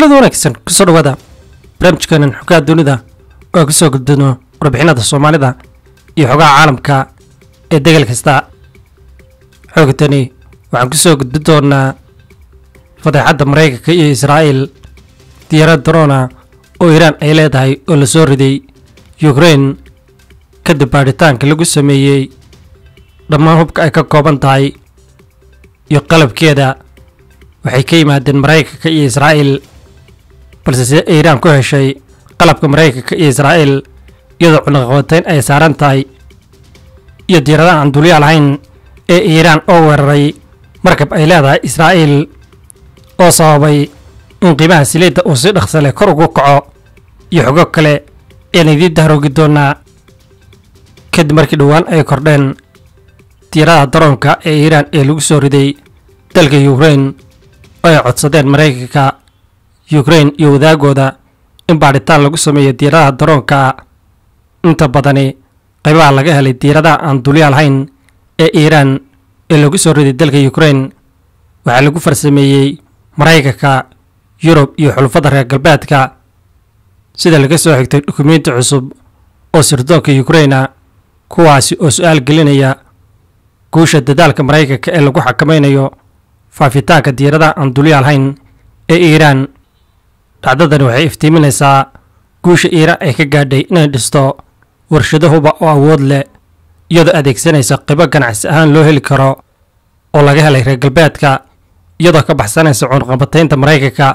kulanada wanaagsan kusoo dhawaada barnaamijkeenan xogaha dunida oo aan kusoo gudbino warbixinada soomaalida iyo xogaha caalamka ee degal kasta xoogtani waxaan kusoo gudbin doonaa fadeexadda maraykanka iyo israa'iil diyaarad drona oo iiraan ay leedahay oo la soo riday yukrain kadib baadhitaanka lagu sameeyey dhammaan hubka ay ka kooban tahay iyo qalabkeeda waxay ka yimaadeen maraykanka iyo israa'iil balse sida iiraan ku heshay qalabka maraykanka iyo israa'iil iyadoo cunaqabatayn ay saaran tahay iyo diiradaha aan dulyaal ahayn ee iiraan oo weeraray markab ay leedahay israa'iil oo sababay in qiimaha siliidda uu si dhaqsa leh kor ugu kaco iyo xogo kale ean idiin dahroogi doonaa kadib markii dhowaan ay kordheen diiradaha daroonka ee iiraan ee lagu soo riday dalka yukrain oo ay codsadeen maraykanka yukrain iyo wadaagooda in baadhitaan lagu sameeyo diiradaha daroonka inta badani qaybaha laga helay diiradaha aan dulyaal hayn ee iiraan ee lagu soo riday dalka yukrain waxaa lagu farsameeyey maraykanka yurub iyo xulufada reer galbeedka sida laga soo xigtay dukumeenti cusub oo sirdoonka yukraina kuwaasi oo su-aal gelinaya guusha dadaalka maraykanka ee lagu xakamaynayo faafitaanka diiradaha aan dulyaal hayn ee iiraan dhacdadani waxay iftiiminaysaa guusha iiraan ay ka gaadhay inay dhisto warshado huba oo awood leh iyadoo adeegsanaysa qibo ganacsi ahaan loo heli karo oo laga helay reer galbeedka iyadoo ka baxsanaysa cunqabataynta maraykanka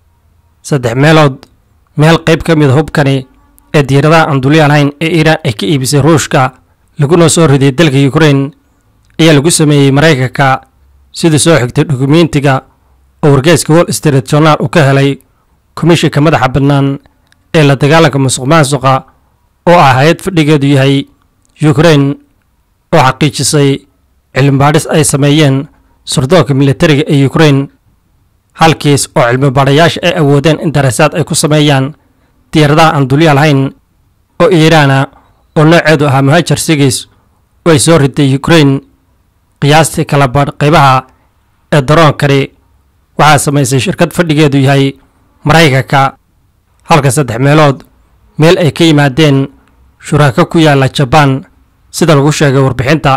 saddex meelood meel qayb ka mida hubkani ee diiradaha aan dulyaal hayn ee iiraan ay ka iibisay ruushka laguna soo riday dalka yukrain ayaa lagu sameeyey maraykanka sidii soo xigtay dukumeentiga oo wargeyska wall street journal uu ka helay komishinka madaxa bannaan ee la dagaalanka musuq maasuqa oo ah hay-ad fadhigeedu yahay yukrain oo xaqiijisay cilmibaadhis ay sameeyeen surdoonka militariga ee yukrain halkiis oo cilmibaadhayaasha ay awoodeen in darasaad ay ku sameeyaan diyaaradaha aan dulyaal hayn oo iiraana oo nooceedu ahaa muhajar sigis oo ay soo riday yukrain qiyaastii kala badh qaybaha ee daroonkani waxaa samaysay shirkad fadhigeedu yahay maraykanka halka saddex meelood meel ay ka yimaadeen shuraako ku yaalla jabaan sida lagu sheegay warbixinta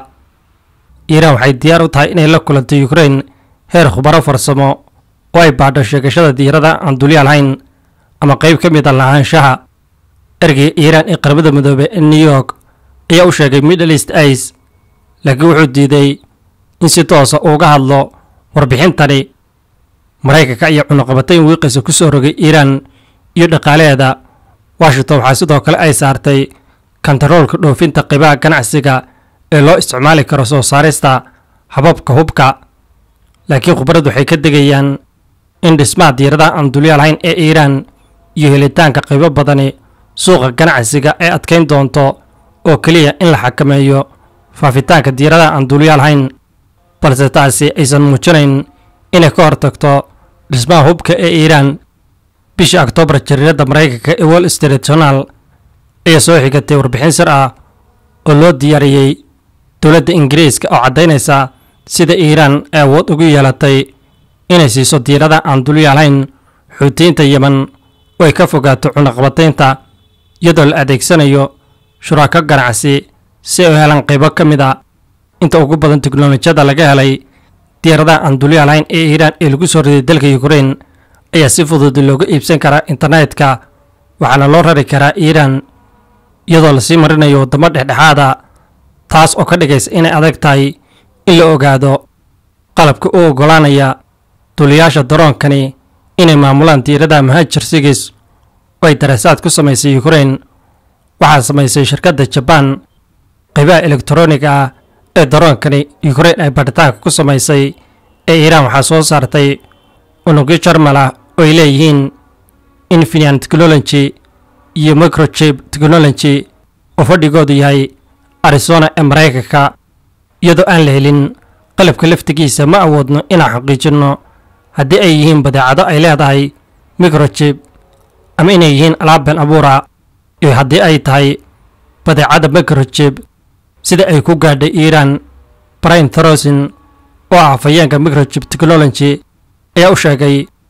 iiraan waxay diyaar u tahay inay la kulanto yukrain heer khubaro farsamo oo ay baadho sheegashada diirada aan dulyaal hayn ama qayb ka mid a lahaanshaha ergeyga iiraan ee qaramada midoobey ee new york ayaa u sheegay middle east ice laakiin wuxuu diiday in si toosa uuga hadlo warbixintani maraykanka ayaa cunuqabatayn wiiqaysa ku soo rogay iiraan iyo dhaqaalaheeda washington waxaa sidoo kale ay saartay kantaroolka dhoofinta qaybaha ganacsiga ee loo isticmaali karo soo saarista hababka hubka laakiin khubarad waxay ka degayaan in dhismaha diiradaha aan dulyaal hayn ee iiraan iyo helitaanka qaybo badani suuqa ganacsiga ay adkayn doonto oo keliya in la xakameeyo faafitaanka diiradaha aan dulyaal hayn balse taasi aysan muujinayn inay ka hortagto dhismaha hubka ee iiraan bishii oktoobar jariiradda maraykanka ee wall street journal ayaa soo xigatay warbixin sir ah oo loo diyaariyey dowladda ingiriiska oo caddaynaysa sida iiraan ay awood ugu yeelatay inay siiso diirada aan dulyaal hayn xuutiyiinta yeman oo ay ka fogaato cunaqabataynta iyadoo la adeegsanayo shuraako ganacsi si ay u helaan qaybo ka mid a inta ugu badan teknolojiyada laga helay diyaaradaha aan dulyaal hayn ee iiraan ee lagu soo riday dalka yukrain ayaa si fudud looga iibsan karaa internetka waxaana loo rari karaa iiraan iyadoo lasii marinayo waddamo dhexdhexaada taas oo ka dhigaysa inay adag tahay in la ogaado qalabka u oggolaanaya duliyaasha daroonkani inay maamulaan diiradaha muhaajir sigis oo ay darasaad ku samaysay yukrain waxaa samaysay shirkadda jabaan qaybaha elektroniga ah ee daroonkani yukrain ay badhitaanka ku samaysay ee iiraan waxaa soo saartay unugyo jarmal ah oo ay leeyihiin infinian technology iyo microchip technology oo fadhigoodu yahay arizona ee maraykanka iyadoo aan la helin qalabka laftigiisa ma awoodno inaan xaqiijinno haddii ay yihiin badeecado ay leedahay microchip ama inay yihiin alaab been abuura iyo haddii ay tahay badeecada microchip sida ay ku gaadhay iiraan brian torosin oo ah afhayeenka microchip technology ayaa u sheegay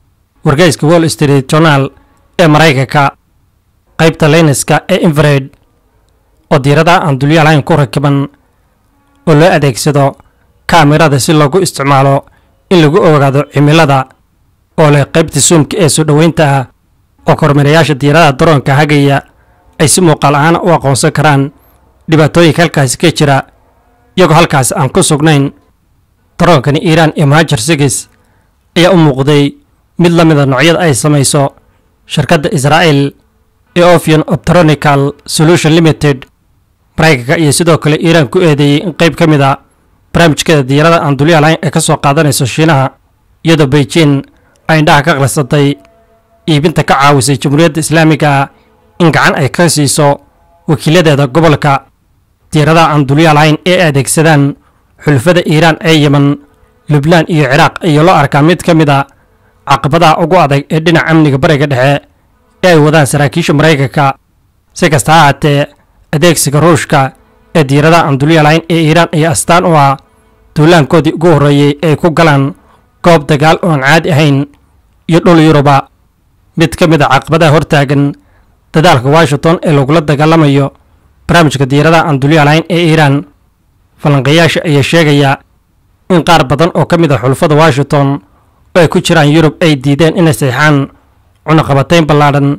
wargeyska wall street journal ee maraykanka qaybta leyniska ee infred oo diiradaha aan dulyo lahayn ku rakiban oo loo adeegsado kaamirada si loogu isticmaalo in lagu ogaado cimilada oo leh qaybta suumka ee soo dhoweynta ah oo kormeerayaasha diiradaha daroonka hagaya ay si muuqaal ahaan u aqoonsan karaan dhibaatooyinka halkaasi ka jira iyagoo halkaasi aan ku sugnayn daroonkani iiraan iyo mahajar sigis ayaa u muuqday mid la mida noocyada ay samayso shirkadda israa'el ee ofian optronical solution limited maraykanka iyo sidoo kale iiraan ku eedeeyey in qayb ka mid a barnaamijkeeda diyaarada aan dulyaha lahayn ee ka soo qaadanayso shiinaha iyadoo beijing ay indhaha ka qalisatay iibinta ka caawisay jamhuuriyadda islaamiga ah in gacan ay ka siiso wakiiladeeda gobolka diyaaradaha aan dulyaha lahayn ee adeegsadaan xulfada iiraan ee yeman lubnaan iyo ciraaq ayaa loo arkaa mid ka mid a caqabadaha ugu adag ee dhinaca amniga bariga dhexe ee ay wadaan saraakiisha maraykanka si kasta ha haatee adeegsiga ruushka ee diyaaradaha aan dulyaha lahayn ee iiraan ayaa astaan u ah duulaankoodii ugu horreeyey ay ku galaan goob dagaal oo aan caadi ahayn iyo dhul yuruba mid ka mid a caqabadaha hortaagan dadaalka washington ee lagula dagaalamayo barnaamijka diyaaradaha aan dulyaha lahayn ee iiraan falanqayaasha ayaa sheegaya in qaar badan oo ka mid a xulfada washington oo ay ku jiraan yurub ay diideen inay saxaan cunaqabatayn ballaadhan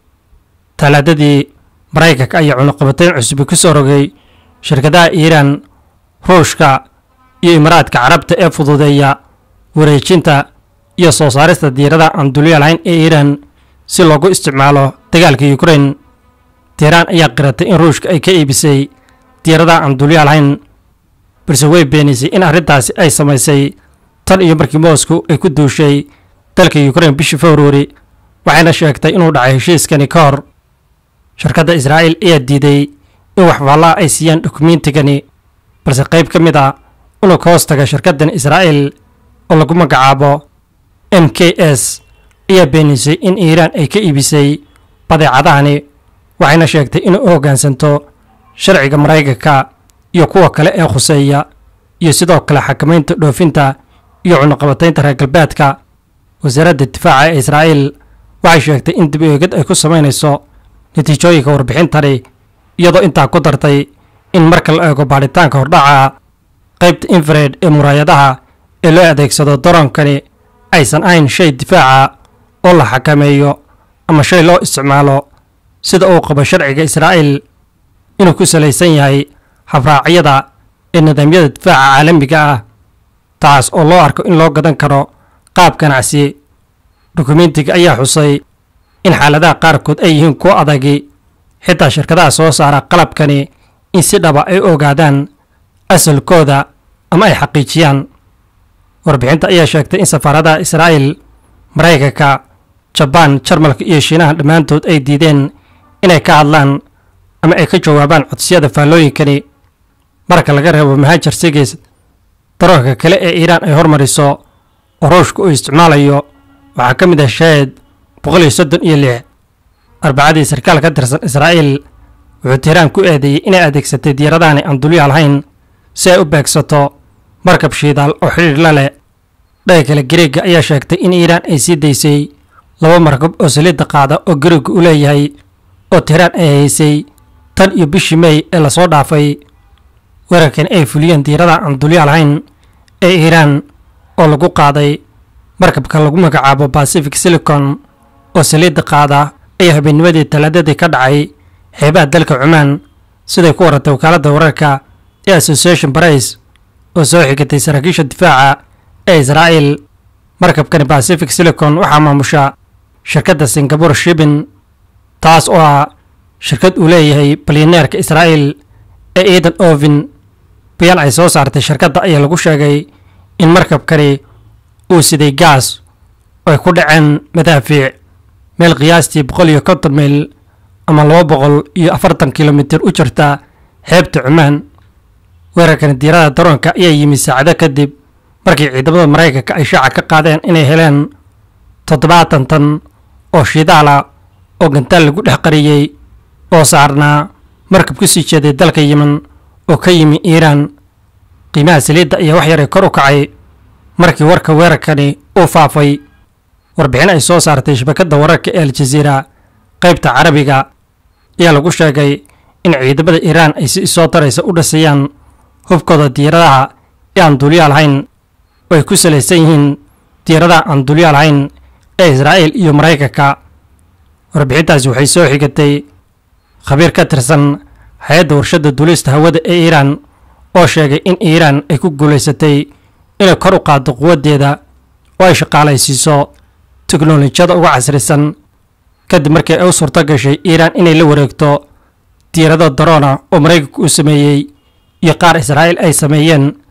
talaadadii maraykanka ayaa cunaqabatayn cusubi ku soo rogay shirkadaha iiraan ruushka iyo imaraadka carabta ee fududeeya wareejinta iyo soo saarista diyaaradaha aan dulya lahayn ee iiraan si loogu isticmaalo dagaalka ukrain tiiraan ayaa qiratay in ruushka ay ka iibisay diyaaradaha aan dulya lahayn balse way beenisay in arrintaasi ay samaysay tan iyo markii moscow ay ku duushay dalka ukrain bishii februari waxayna sheegtay inuu dhacay heshiiskani ka hor shirkadda israa'iil ayaa diiday in waxfaallaa ay siiyaan dukumiintigani balse qayb ka mid a inuu ka hoos taga shirkaddan israa'iil oo lagu magacaabo m k s ayaa beenisay in iiraan ay ka iibisay badeecadahani waxayna sheegtay inay u hoggaansanto sharciga maraykanka iyo kuwa kale ee khuseeya iyo sidoo kale xakamaynta dhoofinta iyo cunaqabataynta reer galbeedka wasaaradda difaaca ee israa'iil waxay sheegtay in dib eegid ay ku samaynayso natiijooyinka warbixintani iyadoo intaa ku dartay in marka la eego baadhitaanka hordhaca qaybta infred ee muraayadaha ee loo adeegsado daroonkani aysan ahayn shay difaaca oo la xakameeyo ama shay loo isticmaalo sida uu qabo sharciga israa'iil inuu ku salaysan yahay habraacyada ee nidaamyada difaaca caalamiga ah taas oo loo arko in loo gadan karo qaab ganacsi dukumentiga ayaa xusay in xaaladaha qaarkood ay yihiin kuwo adagi xitaa shirkadaha soo saara qalabkani in si dhaba ay ogaadaan asalkooda ama ay xaqiijiyaan warbixinta ayaa sheegtay in safaaradaha israa'iil maraykanka jabaan jarmalka iyo shiinaha dhammaantood ay diideen inay ka hadlaan ama ay ka jawaabaan codsiyada faallooyinkani marka laga reebo mahajar sigis daroonka kale ee iiraan ay hormariso oo ruushka uu isticmaalayo waxaa ka mid ah shahed boqol iyo soddon iyo lix arbacadii sarkaal ka tirsan israa'iil wuxuu tiiraan ku eedeeyey inay adeegsatay diyaradahani aan dulyaha lahayn si ay u beegsato markab shiidaal oo xidhiidh la leh dhaga kale gareega ayaa sheegtay in iiraan ay sii daysay laba markab oo saliidda qaada oo gareegu u leeyahay oo tiiraan ay haysay tan iyo bishii mey ee lasoo dhaafay weerarkan ay fuliyeen diirada aan dulyaha lahayn ee iiraan oo lagu qaaday markabka lagu magacaabo pacific silicon oo saliidda qaada ayaa habeennimadii talaadadii ka dhacay xeebaha dalka cumaan siday ku warantay wakaaladda wararka ee association price oo soo xigatay saraakiisha difaaca ee israa'iil markabkani pacific silicon waxaa maamusha shirkadda singapore shibin taas oo ah shirkad uu leeyahay balyaneerka israa'iil ee eadan ovin bayaan ay soo saartay shirkadda ayaa lagu sheegay in markabkani uu siday gaas oo ay ku dhaceen madaafiic meel qiyaastii boqol iyo konton mayl ama laba boqol iyo afartan kilomitir u jirta xeebta cumaan weerarkani diirada daroonka ayaa yimi saacado kadib markii ciidamada maraykanka ay shaaca ka qaadeen inay heleen toddobaatan tan oo shidaala oo gantaal lagu dhex qariyey oo saarnaa markab ku sii jeeday dalka yemen oo ka yimi iiraan qiimaha saliidda ayaa wax yaray kor u kacay markii warka weerarkani uu faafay warbixin ay soo saartay shabakadda wararka ee aljaziira qaybta carabiga ayaa lagu sheegay in ciidamada iiraan ay si isoo taraysa u dhisayaan hubkooda diyaaradaha ee aan duuliyaa lahayn oo ay ku salaysan yihiin diyaaradaha aan duuliyaa lahayn ee israa'iil iyo maraykanka warbixintaasi waxay soo xigatay khabiir ka tirsan hay-adda warshadda duulista hawada ee iiraan oo sheegay in iiraan ay ku guulaysatay inay kor u qaaddo quwaddeeda oo ay shaqaalaysiiso teknolojiyada uga casrisan kadib markii ay u suurto gashay iiraan inay la wareegto diyaarado daroona oo maraykanku uu sameeyey iyo qaar israa'iil ay sameeyeen